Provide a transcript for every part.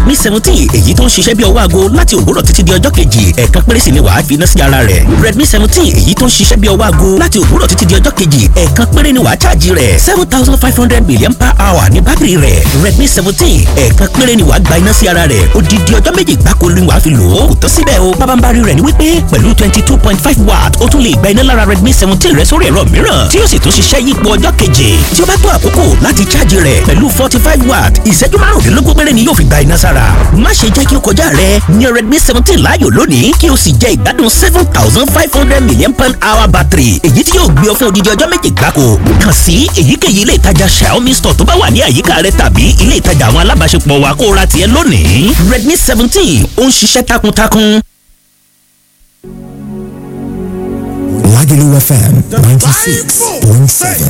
redmi seventeen èyí tó ń ṣiṣẹ́ bí ọwọ́ aago láti òwúrọ̀ títí di ọjọ́ kejì ẹ̀ẹ̀kan péré sì ni wàá fi iná sí ara rẹ̀ redmi seventeen èyí tó ń ṣiṣẹ́ bí ọwọ́ aago láti òwúrọ̀ títí di ọjọ́ kejì ẹ̀ẹ̀kan péré ni wàá ṣáàjì rẹ̀ seven thousand five hundred million per hour ní bátìrì rẹ̀ redmi seventeen ẹ̀ẹ̀kan péré ni wàá gba iná sí ara rẹ̀ odidi ọjọ́ méjì gbáko ni wàá fi lò ó kò tó síbẹ̀ o bábánbárí rẹ̀ ni wípé pẹ̀lú twenty two point five watt ó tún lè gba iná lára redmi seventeen rẹ̀ sórí ẹ̀rọ mìíràn tí yóò sì tún ṣiṣẹ́ yípo ọjọ́ keje tí ó bá tó àkókò láti ṣáàjì rẹ̀ pẹ̀lú forty five watt ìṣẹ́jú márùndínlógún péré ni yóò fi gba iná sára má ṣe jẹ́ kí o kọjá rẹ̀ ní redmi seventeen láàyò lónìí kí o sì jẹ ìgbádùn seven thousand five hundred million pound hour battery èyí tí yóò gbé ọ fún odidi ọjọ́ méje gbáko kàn sí èyíkéyìí ilé ìtajà xiaomi store tó bá wà ní àyíká rẹ tàbí ilé ìtajà àwọn alábàáṣepọ̀ wa kó o ra tiẹ̀ lónìí redmi seventeen ó ń ṣiṣẹ́ takuntakun. Lagelu FM 96.7.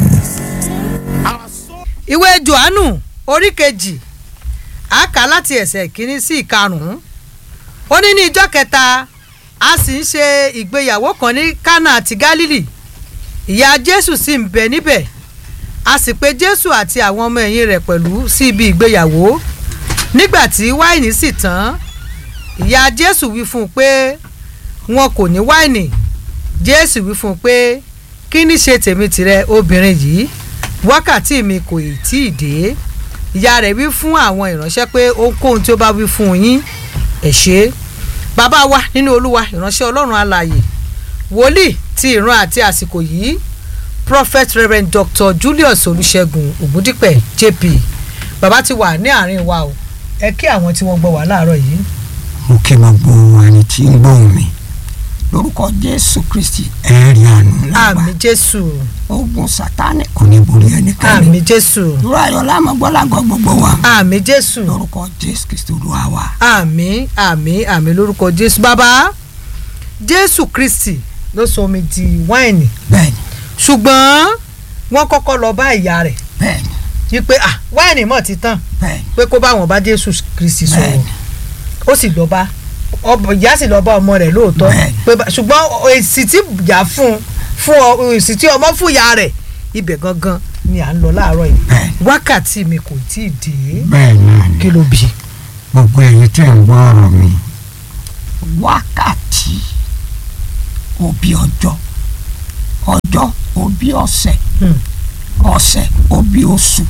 ìwé johannu orí kejì a kà láti ẹsẹ̀ kínní sí ìkarùn-ún ó ní ní ijọ́ kẹta a sì ń ṣe ìgbéyàwó kan ní kánà àti gálílì ìyá jésù sì ń bẹ níbẹ̀ a sì pe jésù àti àwọn ọmọ ẹ̀yìn rẹ̀ pẹ̀lú sí ibi ìgbéyàwó nígbà tí wáìnì sì tán ìyá jésù wí fún un pé wọn kò ní wáìnì jésù wí fún un pé kí ní ṣe tèmi tìrẹ obìnrin yìí wákàtí mi kò ì tí ì dé ìyá rẹ̀ wí fún àwọn ìránṣẹ́ pé ohunkóhun tí ó bá wí fún yín ẹ ṣe bàbá wa nínú olúwa ìránṣẹ́ ọlọ́run alààyè wòlíì ti ìran àti àsìkò yìí prophet reverend dr julius olùṣègùn ògúndípẹ̀ jp bàbá ti wà ní àárín wa o ẹ kí àwọn tí wọ́n gbọ́ wà láàárọ̀ yìí. mo kí gbogbo ẹni tí ń gbóhùn mi lórúkọ jésù kristi ẹ̀rí àánú lágbà àmì jésù ogun sátánì kò ní borí ẹnikẹ́ni àmì jésù dúró ayọ̀ lámọ̀gbọ́lágọ́ gbogbo wa àmì jésù lórúkọ jésù kristi olúwa wa. àmì àmì àmì lórúkọ jésù bàbá jésù kristi ló sọ omi di wáìnì bẹ́ẹ̀ni ṣùgbọ́n wọ́n kọ́kọ́ lọ bá ìyá rẹ̀ bẹ́ẹ̀ni wípé ah wáìnì mọ̀ ti tán bẹ́ẹ̀ni pé kó bá wọn bá jésù kristi sọ̀rọ̀ Bẹ́ẹ̀ni. ó sì lọ bá ọbọ ìyá sì lọ bá ọmọ rẹ̀ lóòótọ́ Bẹ́ẹ̀ni. pé bá- ṣùgbọ́n èsì tí ìyá fún fún ọ èsì tí ọmọ fún ìyá rẹ̀ ibẹ̀ gangan ni à ń lọ láàárọ̀ yìí Bẹ́ẹ̀ni. wákàtí mi kò tí ì dé bẹ́ẹ̀ náà ni kí ló bí gbogbo ẹ̀yin tẹ̀ ń gbọ́ ọ̀rọ̀ mi wákàtí òbí ọjọ́ ọjọ́ òbí ọ̀sẹ̀ Hmm. ọ̀sẹ̀ òbí oṣù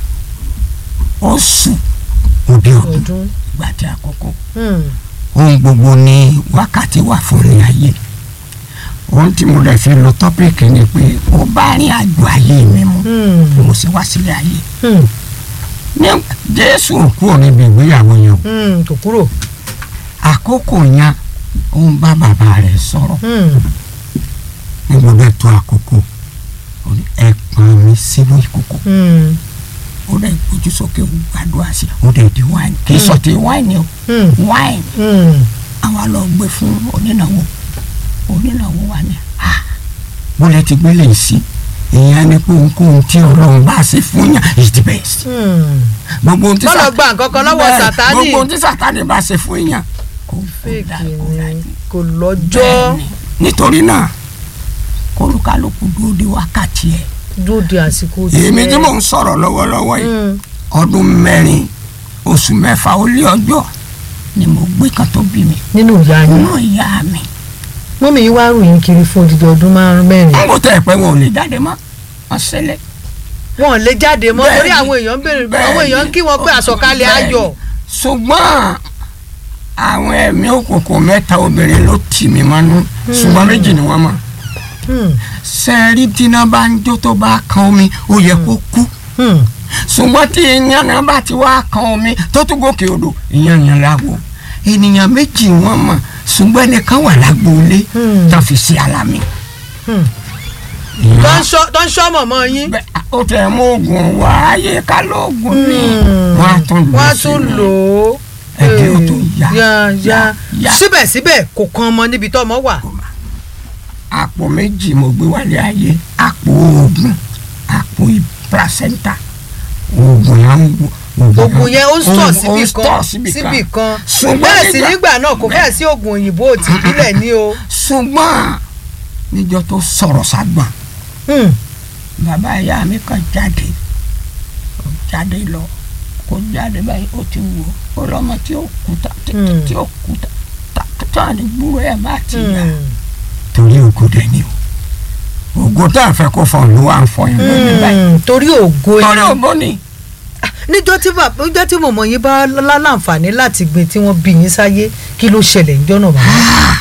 oṣù òbí ọdún ọdún ìgbà tí àkókò Hmm. ohun gbogbo ni wákàtí wà fún ní ayé ohun tí mo lè fi lo tọ́pìkì ni pé ó bá rìn àjò ayé mi mu Hmm. bí mo sì wá sílé ayé Hmm. ní jésù kúrò níbi ìgbéyàwó yẹn o Hmm. kò kúrò àkókò yẹn ó ń bá bàbá rẹ̀ sọ̀rọ̀ Hmm. ní gbogbo ètò àkókò ó ní ẹ pọn mi sínú ìkòkò Hmm. ó dẹ̀ gbójú sókè ó gbàdúrà sí i ó dẹ̀ di wáìnì kì í sọ ti wáìnì o Hmm. wáìnì Hmm. àwa lọ gbé fún onínáwó onínáwó wa ni ah bó lẹ ti gbélé yìí sí ìyẹn ni pé ohunkóhun tí ọlọ́run bá ṣe fún yàn is the best Hmm. gbogbo ohun tí Má lọ Sátánì- gba nǹkan kan lọ́wọ́ Bẹ́ẹ̀, Sátánì. gbogbo ohun tí sátani bá ṣe fún yàn kò fèkì dá kò dá ni kò lọ́jọ́ bẹ́ẹ̀ni nítorí náà kólúkálùkù dúró de wákàtí ẹ̀ dúdú àsìkò èmi tí mò ń sọ̀rọ̀ lọ́wọ́lọ́wọ́ yìí Hmm. ọdún mẹ́rin oṣù mẹ́fà ó lé ọjọ́ ni mo gbé kan tó bí mi nínú ìyá yín nínú ìyá mi mọ́mí yín wá ròyìn kiri fún odidi ọdún márùn mẹ́rin n kò tẹ́ ẹ pé wọn ò lè jáde mọ́ wọn ṣẹlẹ̀ wọn ò lè jáde mọ́ Bẹ́ẹ̀ni. torí àwọn èèyàn ń béèrè àwọn èèyàn ń kí wọn pé àsọ̀kalẹ̀ Bẹ́ẹ̀ni. ayọ̀ ṣùgbọ́n àwọn ẹ̀mí òkùnkùn mẹ́ta obìnrin ló tì mí mọ́nú ṣùgbọ́n méjì ni wọ́n mọ̀ Hmm. sẹ́ẹ̀rí tíná bá ń jó tó bá kan omi ó yẹ kó kú Hmm. ṣùgbọ́n tí ìyẹn náà bá ti wá kan omi tó tún gòkè odò ìyẹn yẹn láwo ènìyàn méjì wọ́n mọ̀ ṣùgbọ́n ẹnìkan wà lágbóolé Hmm. tó fi sí alámì. Hmm. Ìyẹn- tó ń ṣọ́ tó ń ṣọ́ mọ̀mọ́ yín Bẹ́ẹ̀, ó tẹ̀ mú oògùn wá ayé ká lóògùn ní Hmm. wọ́n á tún lò wọ́n á sí tún mi. lò ó Ẹ̀jẹ̀ ó tún yá, yá yá yá. síbẹ̀síbẹ̀ kò kan ọmọ níbi tó ọmọ wà àpò méjì mo gbé wálé ayé àpò oògùn àpò placenta oògùn yẹn ń wo- oògùn yẹn ó ń sọ̀ ó síbì ń kan tọ̀ síbì kan síbì kan Ṣùgbọ́n bẹ́ẹ̀ sì nígbà- nígbà náà kò fẹ́ẹ̀ sí oògùn òyìnbó ti ìbílẹ̀ ní o ṣùgbọ́n níjọ́ tó sọ̀rọ̀ ságbọ̀n Hmm. bàbá ìyá mi kan jáde ó jáde lọ kò jáde báyìí ó ti wò ó lọ́mọ tí ó kú ta tí Mm. tí ó kú ta ta tó àní gbúrò ẹ̀ má ti yá Hmm. torí ògo dẹ̀ ni o ògo tá a fẹ́ kó fọ ló wà ń fọ yẹn lónìí báyìí Hmm. torí ògo torí ni ògo ni níjọ́ tí bàbá níjọ́ tí mọ̀mọ́ yín bá láǹfààní láti gbé tí wọ́n bí yín sáyé kí ló ṣẹlẹ̀ níjọ́ náà bàbá.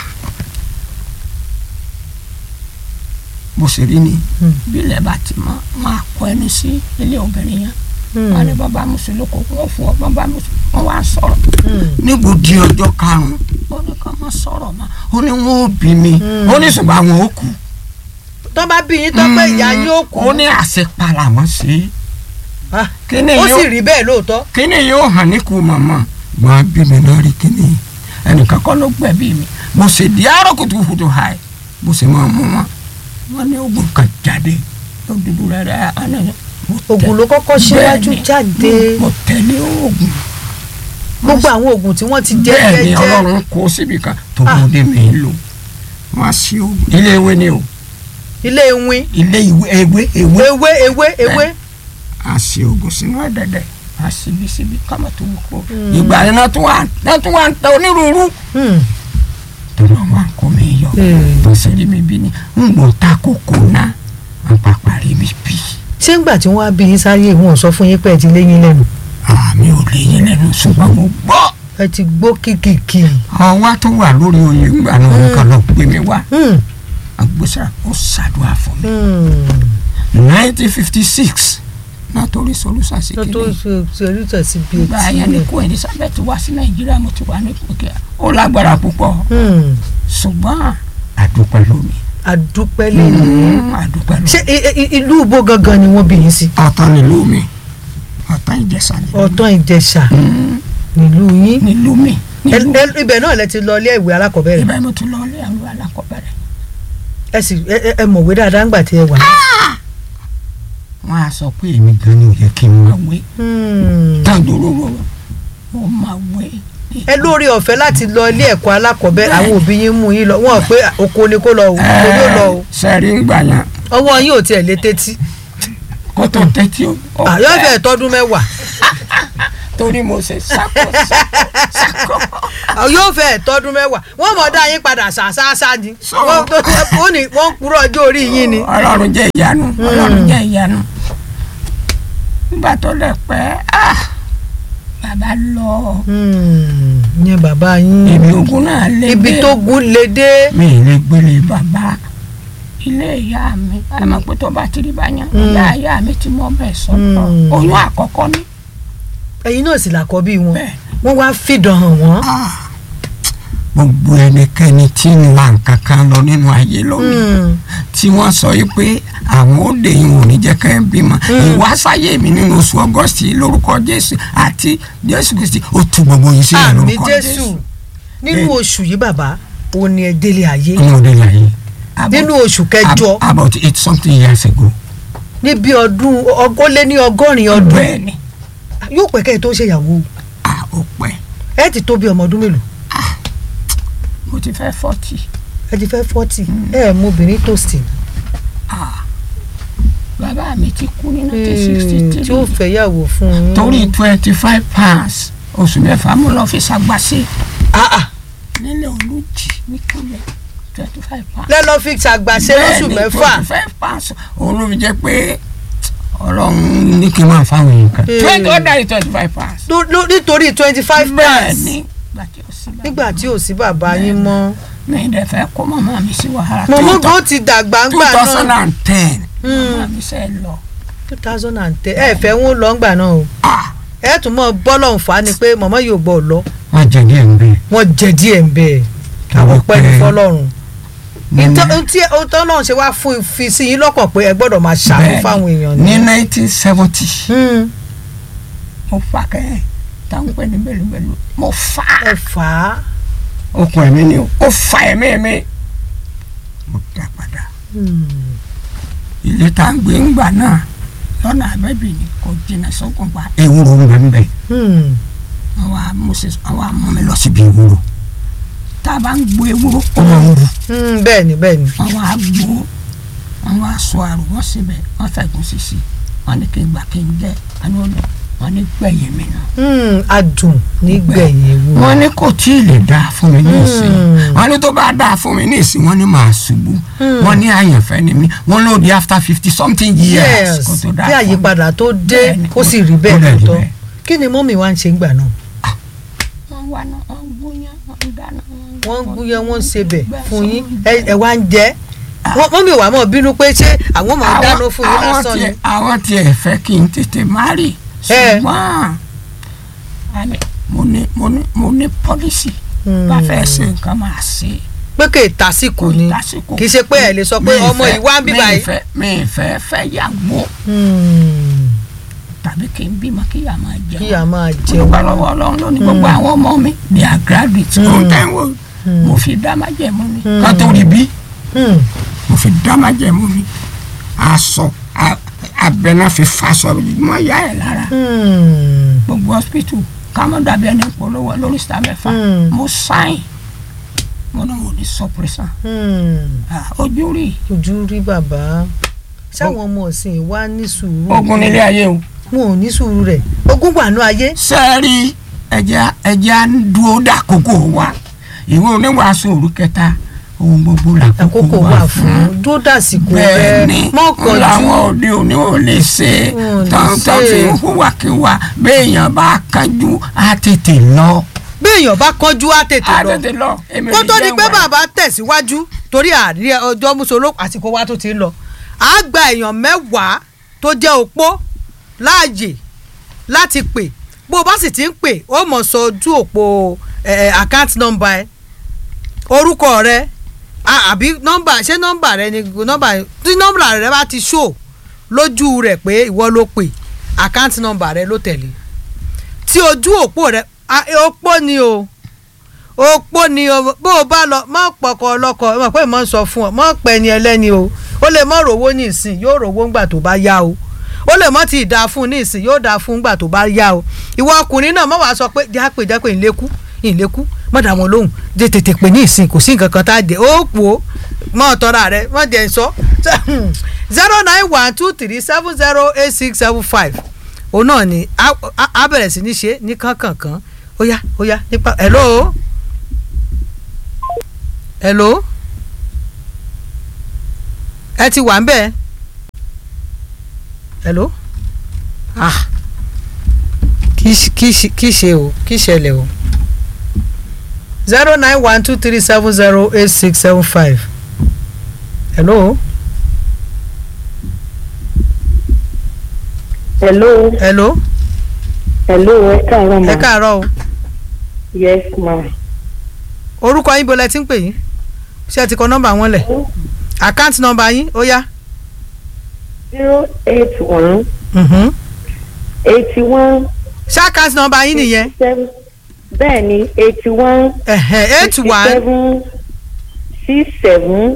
bó ṣe rí ni Mm. bí ilẹ̀ bá ti mọ́ wọn á kọ ẹni sí ilé obìnrin yẹn Hmm. wọn ní bàbá mùsùlùmí kò wọ́n fún ọ bàbá mùsùlùmí wọn wá sọ̀rọ̀ Hmm. níbo di ọjọ́ karùn-ún ó ní ká má sọ̀rọ̀ mọ́ ó ní wọn ò bí mi ó ní ṣùgbọ́n àwọn ò kú tó bá bí yín tó pé ìyá yín ó kú ó ní àṣepara wọn sí Ah, kíni ó sì yóò rí bẹ́ẹ̀ lóòótọ́. kíni yóò hàn níkù màmá wọn bí mi náà rí kíni ẹnìkan kọ́ ló gbẹ̀bí mi mo sì di àárọ̀ kùtùkùtù ha ẹ̀ mo sì máa mú wọn wọn ní ogun kan jáde ó dúdú rẹ rẹ àná oògùn ló kọ́kọ́ síwájú Bẹ́ẹ̀ni, jáde mo tẹ̀lé oògùn gbogbo àwọn oògùn tí wọ́n ti jẹ́ bẹ́ẹ̀ ni jẹ́ jẹ́ ọlọ́run kó síbi kan tó Ah. bóde mi lò wọ́n á sí oògùn ilé ewé ni o ilé ewin ilé ìwé ewé ewé ewé ewé ewé a ṣe oògùn sínú ẹ̀dẹ̀dẹ̀ a síbi síbi kámọ̀ tó wù kó ìgbà yẹn náà tún wà náà tún wà ń tẹ onírúurú Hmm. torí wọn wà ń kó mi yọ Hmm. tó ṣe rí mi bí ni ń gbọ́ ta kókó náà wọn pàpà rí mi bí ṣé ńgbà tí wọ́n á bí yín sáyé wọn ò sọ fún yín pé ẹ ti léyìn lẹ́nu àmì ò lè yín lẹ́nu ṣùgbọ́n mo gbọ́ ẹ ti gbó kìkìkì. ọwọ́ tó wà lórí oyè ńgbà náà nǹkan lọ gbé mi wá Hmm. agbésà ó ṣàdúrà fún mi Hmm. nineteen fifty six náà torí solúsà sí tó tó kíni ṣe ṣe oríṣi sí bíi ìgbà etí yẹn ni rẹ̀. kó elizabeth wá sí nàìjíríà mo ti wà ní òkè ó lágbára púpọ̀ Hmm. ṣùgbọ́n àdúpẹ́ lómi àdúpẹ́ lẹ́yìn. àdúpẹ́ lómi ṣé i- i- ìlú ibo gangan ni wọ́n bí yín sí. ọ̀tọ̀ nílùú mi ọ̀tọ̀ ìjẹsà nílùú ọ̀tọ̀ ìjẹ̀ṣà nílùú yín. nílùú mi nílùú Ẹ- ẹ- ibẹ̀ náà lẹ ti lọ ilé ìwé alákọ̀ọ́bẹ̀rẹ̀ ibà mo ti lọ ilé àwọn alákọ̀ọ́bẹ̀rẹ̀ ẹ sì ẹ- ẹ- ẹ mọ̀wé dáadáa ńgbà tí ẹ wà. wọ́n á sọ pé èmi gan ni ò yẹ kí n máa wé Hmm. tàǹdòrò mo máa wé ẹ lórí ọ̀fẹ́ láti lọ ilé ẹ̀kọ́ alákọ̀ọ́bẹ̀rẹ̀ àwọn òbí yín mú yín lọ wọ́n pé oko ni kó lọ o oko ni ó lọ o sẹ́rí ń gbà yẹn ọwọ́ yín ò tiẹ̀ lé tétí kó tó tẹ́tí o àyọ̀ fẹ́ tọ́dún mẹ́wàá torí mo ṣe sákò sákò yóò fẹ́ tọ́dún mẹ́wàá wọ́n mọ̀ dá yín padà ṣàṣàṣà ni So- wọ́n ó ní wọ́n ń kúrò ọjọ́ orí yín ni. ọlọ́run jẹ́ ìyanu ọlọ́run jẹ́ ìyanu nígbà tó lẹ̀ pẹ́ ah bàbá lọ Hmm, ní bàbá yín ibi ogun náà lé ibi dé. tó gún lé dé. mi ì lè gbélé bàbá ilé ìyá mi àmọ́ pé tó bá ti rí báyà ìyá ìyá mi ti mọ bẹ́ẹ̀ sọ́dọ̀ Mm. oyún àkọ́kọ́ ni ẹ̀yin náà sì làkọ́ bí wọn bẹ́ẹ̀ wọ́n wá fìdán hàn wọ́n. gbogbo ẹnikẹ́ni tí ń la nǹkan kan lọ nínú ayé lónìí Hmm, tí wọ́n sọ yìí pé àwọn òde yìí ò ní jẹ́ ká ẹ bímọ ìwásáyé mi nínú oṣù ọgọ́sì lórúkọ jésù àti jésù kristi ó tu gbogbo yìí sílẹ̀ àmì lórúkọ jésù jésù nínú oṣù yìí bàbá ó ní ẹ délé ayé ọmọ òde láyé nínú oṣù kẹjọ Ab- about eight something years ago níbi ọdún ọgọ́ lé ní ọgọ́rin ọdún bẹ́ẹ̀ ni yóò pẹ́ kẹ́ ẹ tó ṣèyàwó a ó pẹ́ ẹ ti tó bí ọmọ ọdún mélòó mo ti fẹ́ forty ẹ ti fẹ́ fọ́tì ẹ ẹ̀ mú obìnrin tó sì bàbá mi ti kú ní nineteen sixty tí ó three fẹ́ yàwó fún un. torí twenty five pounds oṣù mẹ́fà mo lọ fi ṣàgbàṣe Ah, ah. nílẹ̀ olùjì nípínlẹ̀ twenty five pounds. lẹ́lọ́ fi ṣàgbàṣe lóṣù mẹ́fà twenty five pounds òun ló fi jẹ́ pé ọlọ́run ní kí n máa fáwọn èèyàn kan Hmm. twenty ọ̀dà twenty five pounds. Ló- ló- nítorí twenty five bẹ́ẹ̀ pounds ni ìgbà tí ó sì bá nígbà tí ò sí bàbá yín mọ́. mi ìdẹ fẹ́ kó màmá mi sí wàhálà mọ̀mọ́ gan ti dàgbà two ńgbà thousand náà and ten Hmm. màmá mi sẹ́ lọ. two thousand and ten ẹ fẹ́ wọn lọ ńgbà náà o Ah, ẹ tún mọ bọ́lọ̀ ń fà á ni pé mọ̀mọ́ yóò gbọ́ ọ lọ wọ́n jẹ díẹ̀ ń bẹ́ẹ̀. wọ́n jẹ díẹ̀ ń bẹ́ẹ̀ àwọn pẹ́ ní fọlọ́run ntí ọtọ́ náà ṣe wá fún fi sí yín lọ́kàn pé ẹ gbọ́dọ̀ máa ṣàánú Bẹ́ẹ̀ni. fáwọn èèyàn ní ni. nineteen seventy Hmm, mo fà kẹ́hìn táwọn pẹ́ ní bẹ́lúbẹ́lú mo fà á ẹ fà á okùn ẹ̀mí ni o ó fà ẹ̀mí mi mo dá padà Hmm, ilé tá à ń gbé ńgbà náà lọ́nà àbẹ́bí ni kò jìnnà sókun pa ewúro ń bẹ ń bẹ hmm, àwọn amúṣe àwọn amú mi lọ síbi ewúro tá a bá ń gbó ewúro ó máa ń ru hmm, bẹ́ẹ̀ ni bẹ́ẹ̀ ni àwọn àgbo àwọn aṣọ àrò wọn síbẹ̀ wọn fẹ̀gùn sísì wọn ní kí n gbà kí n jẹ àní ọ̀nà wọ́n ní gbẹ̀yìn mi náà Hmm, adùn nígbẹ̀yìn ewu. wọ́n ní kò tí ì lè dáa fún mi ní ìsìn wọ́n ní tó bá dáa fún mi ní ìsìn wọ́n ní màá ṣubú wọ́n ní àyànfẹ́ ni mí wọ́n ló di after fifty something years yes kó tó dáa kí fún mi. àyípadà tó dé Bẹ́ẹ̀ni, kó sì rí ó bẹ́ẹ̀ dẹ̀ rí tó tọ́ bẹ́ẹ̀. kí ni mọ́mì wa ń ṣe ńgbà náà wọ́n wá náà wọ́n gbóyán wọ́n dáná wọ́n ń gúnyán wọ́n ń sebẹ̀ fún yín ẹ ẹ wá ń jẹ wọ́n mọ́mì wa mọ̀ bínú pé ṣé àwọn máa dáná fún yín àwọn lásán ni tiẹ̀- àwọn tiẹ̀ fẹ́ kí n tètè má rì Ẹ. ṣùgbọ́n àní, mo ní mo ní mo ní pọ́lísì bá fẹ́ ṣe nǹkan máa ṣe pé kì í tásìkò ni lásìkò. kì í ṣe pé ẹ lè sọ pé Mi ì ọmọ fẹ́- yìí wá ń bí mi ì báyìí. fẹ́- mi ì fẹ́ fẹ́ yàgbó Hmm, tàbí kí n bímọ kí yà máa jẹun. kí a máa mo jẹun dúpẹ́ lọ́wọ́ ọlọ́run lónìí gbogbo àwọn ọmọ mi they are graduates kò tẹ́ ń wò mo fi dá máa jẹ mọ́ ni ká tó rí bí Hmm, mo fi dá máa jẹ mọ́ ni aṣọ a- abẹ́nà fi faṣọ mọ́ ya ẹ̀ lára hmm, gbogbo hospital kámọ́ dàbí ẹni polówó lórí star mẹ́fà Mm. mo sáìn mo náà wò ní suppressor hmm. Ah, ojú rí ojú rí bàbá sáwọn ọmọ ọ̀sìn wa ní sùúrù ogun nílé ayé o wọn ò ní sùúrù rẹ̀ ogún wà ní ayé sẹ́ẹ̀rí ẹja ẹja ń dúró dàkókò wa ìwé oníwàásù òru kẹta ohun gbogbo àkókò wà fún dúró dàsìkò rẹ bẹ́ẹ̀ni mọ́kànjú làwọn òde òní ò lè ṣe Wọn ò lè tọ́ntọ́n ṣe. fi ń hùwàkiwà béèyàn bá kánjú á tètè lọ bí èèyàn bá kánjú á tètè á lọ tètè lọ èmi kó ò tó ní di pé jẹ́ wà. bàbá tẹ̀síwájú torí àárí ọjọ́ mùsùlùmí àsìkò wa tó ti ń lọ á gba èèyàn mẹ́wàá tó jẹ́ opó láàyè láti pè bó o bá sì ti ń pè ó mọ̀ sọ ojú òpó àkáǹtì nọ́mbà ẹ orúkọ rẹ a- àbí nọ́mbà ṣé nọ́mbà rẹ ni nọ́mbà tí nọ́mbà rẹ bá ti ṣó lójú rẹ pé ìwọ ló pè àkáǹtì nọ́mbà rẹ ló tẹ̀lé tí ojú òpó rẹ a- opó ni o opó ni o bó o bá lọ mọ pọkọ ọlọkọ ẹ mọ̀ pé mo ń sọ fún ọ mọ pẹ ni ẹlẹ́ni o ó lè mọ rówó ní ìsìn yóò rówó ńgbà tó bá yá o ó lè mọ ti ìdá fún ní ìsìn yóò dá fún ńgbà tó bá yá o ìwọ ọkùnrin náà mọ wàá sọ pé jápè jápè ìlékú ìlékú mọ dà wọn lóhùn jẹ tètè pè ní ìsìn kò sí nǹkan kan tá a jẹ ó pò ó mọ ọtọra rẹ mọ jẹ sọ zero nine one two three seven zero eight six seven five òun náà ni a a- a bẹ̀rẹ̀ sí ní ṣe ní kánkànkán ó yá ó yá nípa hello hello ẹ ti wà ń bẹ̀ hello ah kì í ṣe- kì í ṣe- kì í ṣe o kì í ṣẹlẹ̀ o zero nine one two three seven zero eight six seven five hello hello hello hello ẹ káàárọ̀ ma ẹ káàárọ̀ o yes ma orúkọ yín bolẹ̀ tí ń pè yín ṣé ẹ ti kọ nọ́mbà wọn lẹ̀ àkáǹtì nọ́mbà yín ó yá. zero eight one Mhm. eighty one ṣé àkáǹtì nọ́mbà yín nìyẹn seven bẹ́ẹ̀ ni eighty one ẹ̀hẹ̀ eight one seven six seven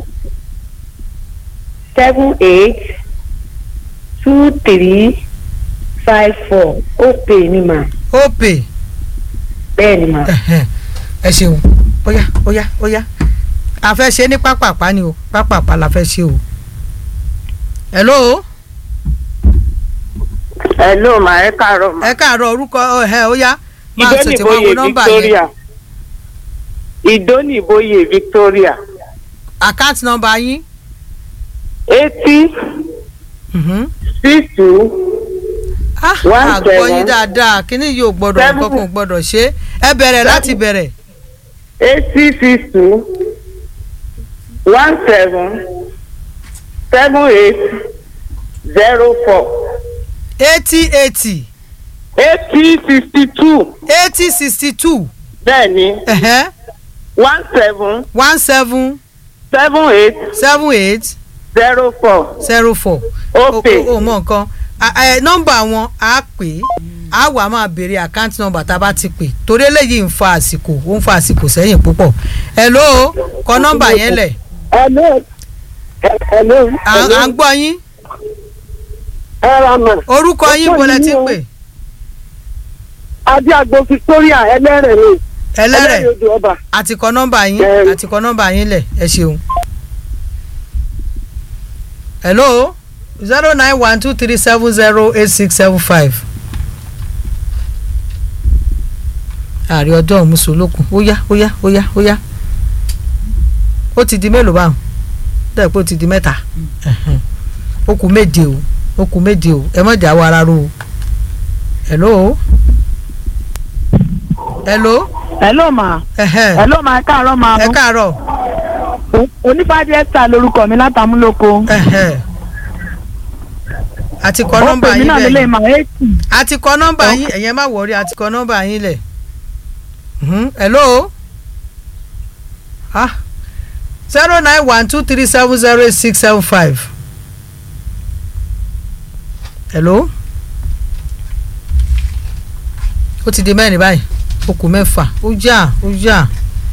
seven eight two three five four ó pè ní ma ó pè bẹ́ẹ̀ ni ma ẹ̀hẹ̀ ẹ ṣeun ó yá ó yá ó yá a fẹ́ ṣe ní pápápá ni o pápápá la fẹ́ ṣe o. hello hello ma ẹ káàárọ̀ ẹ káàárọ̀ orúkọ ẹ̀hẹ̀ ó yá máa tètè wá wo nọ́mbà yẹn ìdónìbóyè victoria àkáǹtì nọ́mbà yín eighty Mhm. six two ah One àgbọ̀ yín seven. dáadáa kíní yóò gbọ́dọ̀ Seven. nǹkan kan ò gbọ́dọ̀ ṣe é ẹ bẹ̀rẹ̀ láti bẹ̀rẹ̀ eighty six two one seven seven eight zero four eighty eighty eighty sixty two eighty sixty two bẹ́ẹ̀ni one seven one seven seven eight seven eight zero four zero four ó pè o mọ nǹkan A- ẹ, nọ́mbà wọn á pè é á wà máa béèrè àkáǹtì nọ́mbà tá a bá ti pè torí eléyìí ń fa àsìkò ó ń fa àsìkò sẹ́yìn púpọ̀ hello kọ nọ́mbà yẹn lẹ̀ hello hello à à ń gbọ́ yín ẹ ra mà orúkọ yín Orúkọ bolẹ̀ yín ti o. pè adéagbo victoria ẹlẹ́rẹ̀ ni ẹlẹ́rẹ̀ odò ọba àti kọ nọ́mbà yín Bẹ́ẹ̀ni. àti kọ nọ́mbà yín lẹ̀ ẹ ṣeun. hello zero nine one two three seven zero eight six seven five ààrẹ ọjọ́ òmùsùlùkùn ó yá ó yá ó yá ó yá ó ti di mélòó báwọn dẹ́ pé ó ti di mẹ́ta Ẹ̀hẹ̀n. ó kù méje o ó kù méje o ẹ mọ̀ jà wọ ara ro o hello hello hello ma ẹ̀hẹ̀n. hello ma ẹ káàárọ̀ ma ẹ káàárọ̀ onífàdí ẹ̀sà lorúkọ mi látàmúlòkọ ẹ̀hẹ̀n. a ti kọ ó nọ́mbà pè mí yín náà nílé lẹ̀ ma eighty a ti kọ nọ́mbà yín ẹ̀yẹn má wọrí a ti kọ nọ́mbà yín lẹ̀ Mhm. hello ah zero nine one two three seven zero eight six seven five hello ó ti di mẹ́rin báyìí ó kù mẹ́fà ó jà ó jà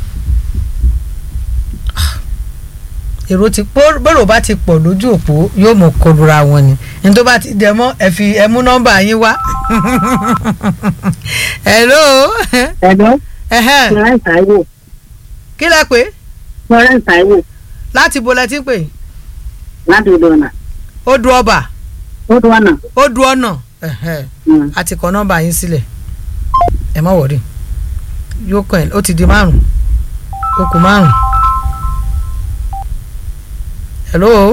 Ah. èrò ti pọ̀ bọ́rọ̀ bá ti pọ̀ lójú òpó yóò mọ̀ kọlura wọn ni ní tó bá ti dẹ̀ mọ́ ẹ fi ẹ mú nọ́mbà yín wá hello hello ẹ̀hẹ́n. florence taiwo kí lẹ pé florence taiwo láti bo lẹ ti ń pè láti odò ọ̀nà ó du ọba odò ọ̀nà ó du ọ̀nà ẹ̀hẹ́n. a ti kọ nọ́mbà yín sílẹ̀ ẹ má wọ̀rí yóò kàn ẹ́ ó ti di márùn ó kù márùn. hello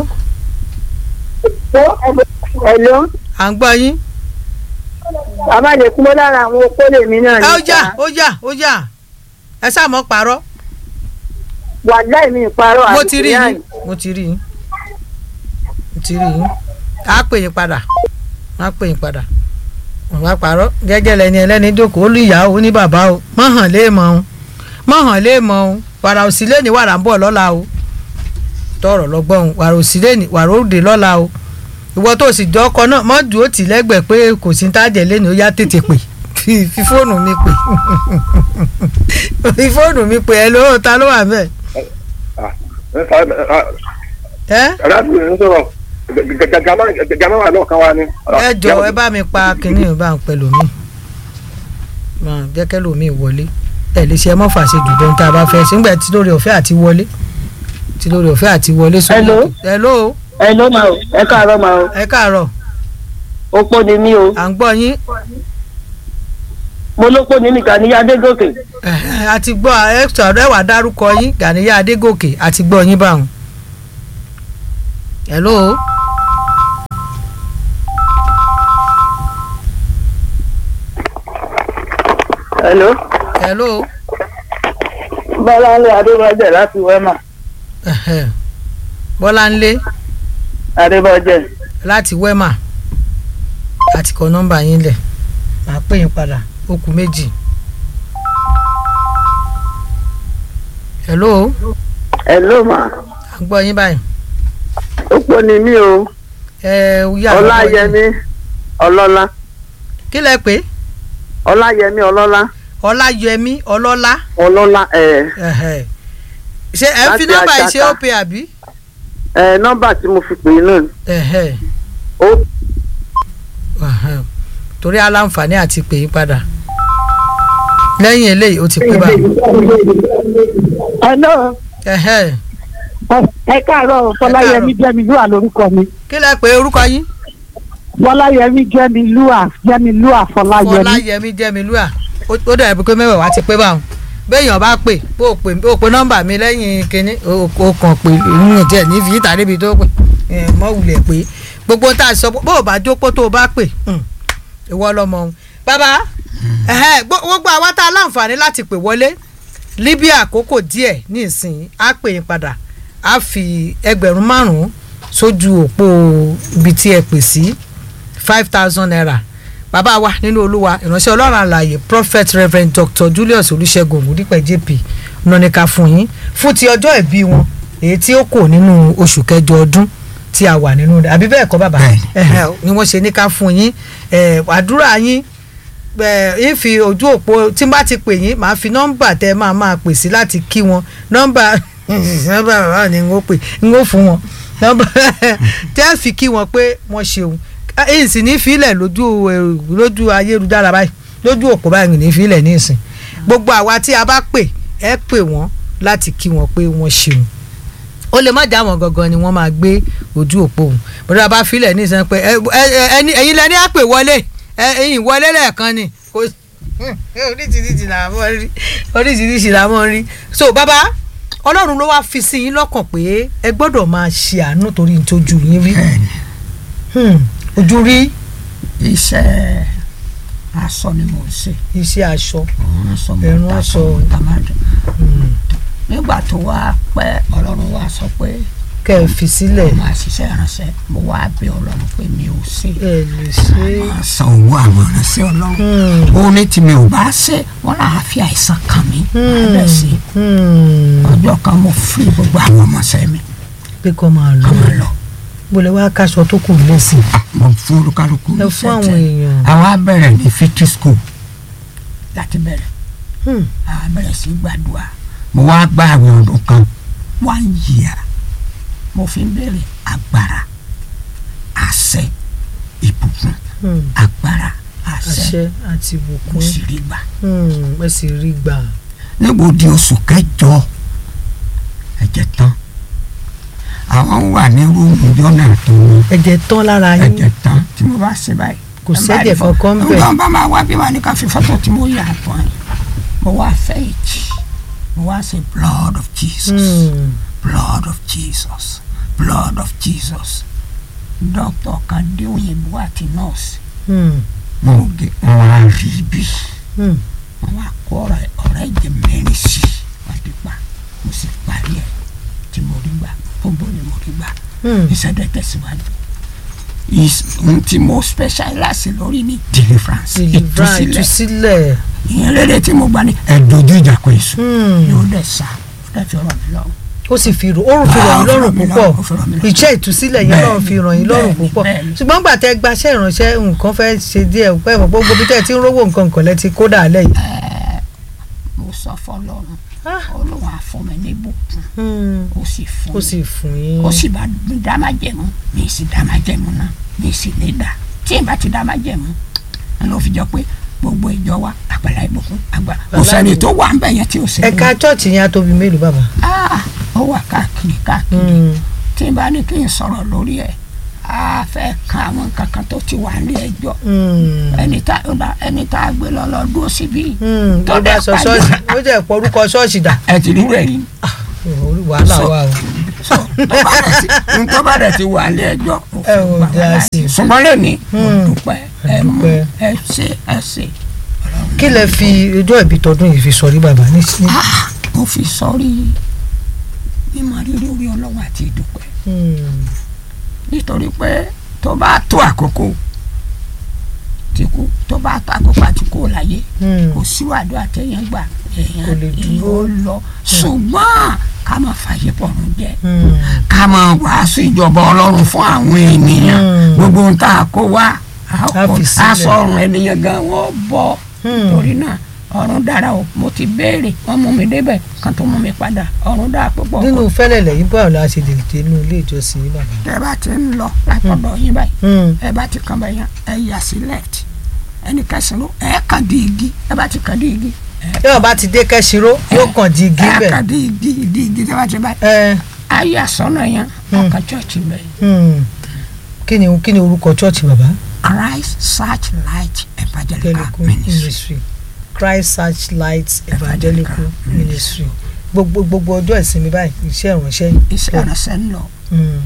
hello à ń gbọ́ yín. bàbá lè kú mọ́ lára àwọn opó lèmi náà ẹ ó jà ó jà ó jà ẹ sáà mọ́ parọ́ wàláì mi ìparọ́ mo ti rí yín mo ti rí yín mo ti rí yín á pè yín padà á pè yín padà wọn bá parọ́ jẹ́jẹ́ lẹni ẹlẹ́ni jókòó ó lù ìyá ó ní bàbá o mọ̀ hàn lé mọ̀ o mọ̀ hàn lé mọ̀ o wàrà òsì lẹ́ni wàrà ń bọ̀ lọ́la o tọrọ lọ́gbọ́n o wàrà òsì lẹ́ni wàrà òde lọ́la o ìwọ tó sì jọ ọkọ náà mọ́ dùn ó tì lẹ́gbẹ̀ẹ́ pé kò sí tájẹ̀ lẹ́ni ó yá tètè pè fi fi fóònù mi pè fi fóònù mi pè ẹ lóò ta ló wà bẹ́ẹ̀ ẹ́ arábìnrin ń sọ̀rọ̀ gàmá wà lọ́ọ̀kan wa ni. ẹ jọ ẹ bá mi pa kínní bá ń pẹ lómi máa jẹ́kẹ́ lómi wọlé ẹ lè ṣe ẹ mọ́ fàṣẹ jù bẹ́ẹ̀ tá a bá fẹ́ ṣe nígbà tí lórí ọ̀fẹ́ àti wọlé tí lórí ọ̀fẹ́ àti wọlé sórí Hello? ètò. hello hello ma o ẹ káàárọ̀ ma o ẹ káàárọ̀ opó ni mí o à ń gbọ́ yín mo lópó ní nìkan ní adégòkè Ẹ̀hẹ́, a ti gbọ́ extra ọ̀rẹ́ wà dárúkọ yín Gàníyà Adégòkè a ti gbọ́ yín báwọn. hello hello hello bọ́láńlé adébọ́jẹ̀ láti wẹ́mà Ẹ̀hẹ́. Bọ́láńlé adébọ́jẹ̀ láti wema àti kọ nọ́mbà yín lẹ̀ màá pè yín padà ó kù méjì. hello hello ma à ń gbọ́ yín báyìí. opó ni mí o ẹ yà lọ́wọ́ yín. ọláyẹmí ọlọ́lá kí lẹ pé ọláyẹmí ọlọ́lá ọláyẹmí ọlọ́lá ọlọ́lá ẹ̀ ẹ̀hẹ́. ṣé ẹ ń fi Láti nọ́mbà yìí ṣe Àjàká. ó pe àbí. ẹ̀ nọ́mbà tí mo fi pè é náà ẹ̀hẹ́. ó Ẹ̀hẹ́. torí aláǹfààní àti pè yín padà lẹ́yìn eléyìí ó ti pé bá hello ẹ̀hẹ́. ẹ káàárọ̀ fọláyẹmí jẹ́mi lúà lórúkọ mi kí lẹ pé orúkọ yín. fọláyẹmí jẹ́mi lúà jẹ́mi lúà fọláyẹmí fọláyẹmí jẹmílúà ó ó dàbí pé mẹ́wàá wá ti pé báwọn béèyàn bá pè bó o pè bó o pe nọ́mbà mi lẹ́yìn kínní o o kàn pé ìrìn jẹ́ ní fi ìta níbi tó pè ẹ̀ mọ́ wulẹ̀ pé gbogbo tá a sọ bó o bá jókòó tó o bá pè hmm, ìwọ lọmọ òun. bàbá ẹ̀hẹ́, gbó- gbogbo àwa tá a láǹfààní láti pè wọlé líbí àkókò díẹ̀ ní ìsìn á pè yín padà á fi ẹgbẹ̀rún márùn-ún sójú òpó ibi tí ẹ pè sí five thousand naira bàbá wa nínú olúwa ìránṣẹ́ ọlọ́run àlàyé prophet reverend dr julius olùṣègùn ògúndípẹ̀ jp nọ́nìkà fún yín fún ti ọjọ́ ìbí wọn èyí tí ó kò nínú oṣù kẹjọ ọdún tí a wà nínú rẹ̀ àbí bẹ́ẹ̀ kọ́ bàbá Bẹ́ẹ̀ni. Ẹ̀hẹ̀, ni wọ́n ṣe ní ká fún yín ẹ̀, àdúrà yín ẹ̀, yín fi ojú òpó tí n bá ti pè yín màá fi nọ́mbà tẹ́ máa máa pè sí láti kí wọn nọ́mbà nọ́mbà bàbá ni n ó pè n ó fún wọn nọ́mbà tẹ́ fi kí wọn pé wọ́n ṣeun èyí sì ní fílẹ̀ lójú ẹ̀, lójú ayélujára báyìí lójú òpó báyìí ní fílẹ̀ ní ìsìn gbogbo àwa tí a bá pè ẹ pè wọ́n láti kí wọn pé wọ́n ṣeun ó lè má já wọn gangan ni wọ́n máa gbé ojú òpó òun bọ́dọ̀ bá filẹ̀ ní ìsìn pé ẹ- ẹ- ẹni- ẹ̀yin lẹni á pè wọlé ẹ- ẹ̀yin wọlé lẹ́ẹ̀kan ni kò oríṣiríṣi là mọ́ rí oríṣiríṣi là mọ́ rí so bàbá ọlọ́run ló wá fi sí yín lọ́kàn pé ẹ gbọ́dọ̀ máa ṣe àánú torí n tójú yín rí bẹ́ẹ̀ni Hmm, ojú rí iṣẹ́ aṣọ ni mo ń ṣe iṣẹ́ aṣọ òun aṣọ mo Ẹ̀rùn ta aṣọ. aṣọ mo ta máa dùn nígbà tó wá pẹ́ ọlọ́run wá sọ pé kẹ́ ẹ fi sílẹ̀ mo máa ṣiṣẹ́ ìránṣẹ́ mo wá bẹ̀ ọlọ́run pé mi ò ṣe ẹ lè ṣe máa san owó àwọn ìránṣẹ́ ọlọ́run ó ní tí mi ò bá ṣe wọ́n náà fi àìsàn kàn mí lẹ́ sí ọjọ́ kan mo fi gbogbo àwọn ọmọọṣẹ́ mi pé kọ́ máa lọ kọ́ máa lọ gbọ́dọ̀ wá káṣọ tó kù lẹ́sìn mo fún olúkálùkù ẹ fún àwọn èèyàn àwa bẹ̀rẹ̀ ní fifty school láti bẹ̀rẹ̀ Hmm. àwa bẹ̀rẹ̀ sí gbàdúrà mo wá gba àwọn ọdún kan one year mo fi ń bẹ̀rẹ̀ agbára àṣẹ ìbùkún Hmm. agbára àṣẹ àṣẹ àti mo ìbùkún sì rí gbà Hmm, ẹ sì rí gbà níbo di oṣù kẹjọ ẹ̀jẹ̀ tán àwọn wà ní rúùmù jọ́nà tó ní ẹ̀jẹ̀ tán lára yín ẹ̀jẹ̀ tán tí mo bá ṣe báyìí. Kò ẹ bá sẹ́jẹ̀ rí fọ́- kankan ń bẹ̀. nígbà bá máa wá bí wàá ní ká fi fọ́tò tí mo yà á tán yìí mo wá fẹ́ ìjì mo wá ṣe blood of Jesus Hmm. blood of Jesus blood of Jesus dókítà kan dé òyìnbó àti nọ́ọ̀sì Hmm. mo gé wọn á rí bí Hmm. wọn wá kó ọ̀rẹ́ ọ̀rẹ́ jẹ mẹ́rin sí i wọn ti pa mo sì parí ẹ̀ tí mo rí gbà gbogbo ni mo rí gbà Hmm. ìṣẹ̀dẹ̀ tẹ̀síwájú Is- ohun tí mo specialize lórí ní deliverance deliverance ìtúsílẹ̀ ìtúsílẹ̀ ìyẹn lédè tí mo gbà ní ẹ̀dójú ìjà kò èso Hmm. yóò dẹ̀ sá ó dẹ̀ fi ọ̀rọ̀ mi lọ́wọ́ ó sì fi rò ó fi ràn Ah, yín ó fi lọ́rùn ràn mí púpọ̀ lọ́rùn, ó fi ràn mí lọ́rùn. iṣẹ́ ìtúsílẹ̀ yẹn Bẹ́ẹ̀ni, náà fi ràn yín lọ́rùn bẹ́ẹ̀ni, púpọ̀ bẹ́ẹ̀ni. ṣùgbọ́n gbà tẹ́ gbaṣẹ́ ìránṣẹ́ nǹkan fẹ́ ṣe díẹ̀ pẹ́ mọ̀ gbogbo bí tẹ́ ẹ ti ń rówó nǹkan nǹkan lẹ́ ti kó dàálẹ̀ yìí. mo sọ fọ́lọ́run Ah. Olúwa fún mi ní bùkún Hmm. ó sì fún ó mi sì fún yín ó sì bá mi dá má jẹ̀mú mi sì dá má jẹ̀mú náà mi sì lè dà tí n bá ti dá má jẹ̀mú ẹ ló fi jọ pé gbogbo ìjọ wa àgbàlá ìbùkún àgbà kò sẹ́ni tó wà ń bẹ̀ yẹn tí ò sí. ẹ̀ka chọ́ọ̀chì yẹn á tóbi mélòó bàbá. Ah, ó wà káàkiri káàkiri Hmm. tí n bá ní kí n sọ̀rọ̀ lórí ẹ̀ a fẹ́ kan àwọn nǹkan kan tó ti wà ní ẹjọ́ Hmm. ẹni tá ẹni tá a gbé lọ lọ dúró síbí Hmm. tó ó bá dẹ̀ sọ pàdé. ṣọ́ọ̀ṣì ó jẹ́ pọ̀ orúkọ ṣọ́ọ̀ṣì dà ẹ ti rí rẹ̀ yìí orí wàhálà So- wà o. so tó bá dẹ̀ ti tó bá dẹ̀ ti wà ní ẹjọ́ Ẹ ò dá sí i. ṣùgbọ́n lónìí mo Hmm. dúpẹ́ ẹ mú dúpẹ́. ẹ ṣe ẹ ṣe kí lẹ fi ọjọ́ ìbí tọdún yìí fi sọrí bàbá ní ní. Ah, mo fi sọrí mímọ rírì orí ọlọ́wọ́ àti ìdúpẹ́ Hmm. nítorí pé tó bá tó àkókò tí kú tó bá tó àkókò àti kú láyé Hmm. kò sí àdúrà téèyàn gbà Kò èèyàn lè èèyàn dúró. ó lọ ṣùgbọ́n ká máa fàyè pọ̀run jẹ Hmm. ká máa wàásù ìjọba ọlọ́run fún àwọn ènìyàn Hmm. gbogbo ohun tá a kó wá A fi sílẹ̀. aṣọ ọrùn ènìyàn gan wọ́n bọ́ Hmm. torí náà ọ̀run dára o mo ti béèrè wọ́n mú mi débẹ̀ kan tó mú mi padà ọ̀run dára púpọ̀ nínú fẹ́lẹ̀ lẹ́yìn báwo la ṣe lè dé inú ilé ìjọsìn yìí bàbá. tẹ bá ti ń lọ látọ̀dọ̀ yín báyìí Hmm. ẹ bá ti kàn bẹ́yàn ẹ yà sí left ẹnì kẹsàn-án ló ẹ kàn di igi ẹ bá ti kàn di igi ẹ tí wọn bá ti dé kẹ́sìró yóò kàn di igi ẹ bẹ̀. kàn di igi di igi tẹ bá ti báyìí ẹ ẹ yà sọ́nà yẹn ọkàn chọ́ọ̀chì bẹ́ẹ̀ hmm. kí ni kí ni orúkọ chọ́ọ̀chì bàbá. Christ Searchlight Evangelical evangelical Ministry ministry christ searchlight evangelical ministry gbogbo gbogbo ọjọ́ ìsinmi báyìí iṣẹ́ ìránṣẹ́ yìí. iṣẹ́ ìránṣẹ́ ń lọ Hmm.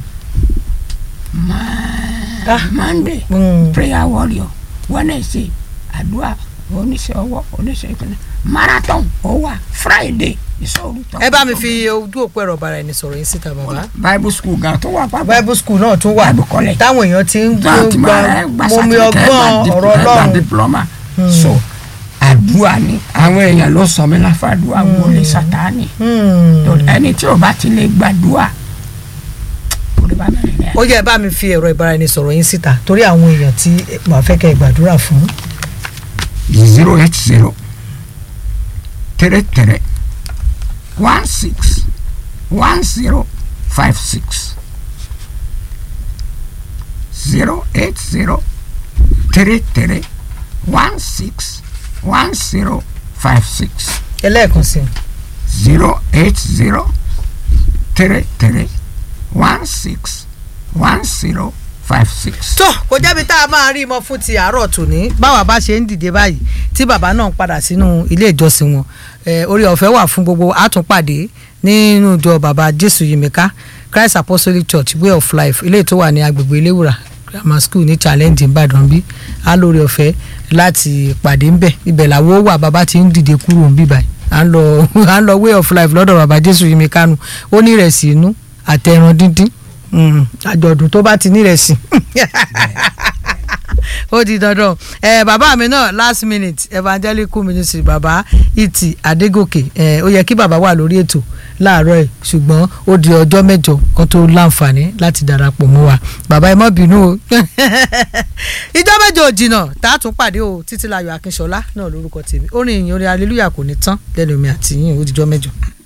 Ma- Ah. Monday Hmm. prayer warrior Wednesday àdúrà oníṣẹ́ ọwọ́ oníṣẹ́ ìpínlẹ̀ marathon ó wà Friday ìṣòro tó ẹ bá mi fi ojú òpó ẹ̀rọ ọ̀bàrà ẹni sọ̀rọ̀ yín síta bàbá. bible school gan tó wà pápá bible school náà tún wà Bible college. táwọn èèyàn ti ń Gbà tí gba máa gba mọmi certificate, ọgbọ́n gba ọ̀rọ̀ dip- gba ọlọ́run. diploma so àdúrà ni àwọn èèyàn ló sọ mí láfàdúrà wọlé sátani Hmm. torí ẹni tí ò bá ti lè gbàdúrà kò lè bá mẹ́rin rẹ̀. ó yẹ ẹ bá mi fi ẹ̀rọ ìbáraẹnisọ̀rọ̀ yín síta torí àwọn èèyàn tí màá fẹ́ kẹ́ ẹ gbàdúrà fún. zero eight zero three three one six one zero five six zero eight zero three three one six one zero five six ẹlẹ́ẹ̀kan sí i. zero eight zero three three one six one zero five six. tó kò jẹ́bi tá a máa rí mọ́ fún ti àárọ̀ tòní báwa bá ṣe ń dìde báyìí tí bàbá náà ń padà sínú ilé ìjọsìn wọn eh, orí ọ̀fẹ́ wà fún gbogbo àtúnpàdé nínú ìjọ bàbá jésù yìmíká christ apostolic church way of life ilé tó wà ní agbègbè iléwùrà grammar school ní challenge ìbàdàn bí a lórí ọ̀fẹ́ láti pàdé ńbẹ̀ ibẹ̀ làwọn wà bàbá ti ń dìde kúrò ń bí báyìí à ń lọ à ń lọ way of life lọ́dọ̀ bàbá jésù yìmíká nu ó ní ìrẹsì inú àtẹran díndín Mm, àjọ̀dún tó bá ti nírẹsì ó di dandan ẹ bàbá mi náà last minute evangelical ministry bàbá ìtì adégòkè ẹ ó yẹ kí bàbá wà lórí ètò láàárọ̀ ẹ̀ ṣùgbọ́n ó di ọjọ́ mẹ́jọ kan tó láǹfààní láti darapọ̀ mọ́ wa bàbá ẹ má bínú o ìjọ mẹ́jọ ò jìnnà tá a tún pàdé o títí láyọ̀ akínṣọlá náà lórúkọ tèmi orin ìyìn orin hallelujah kò ní tán lẹ́nu mi àti yín ó dijọ́ mẹ́jọ.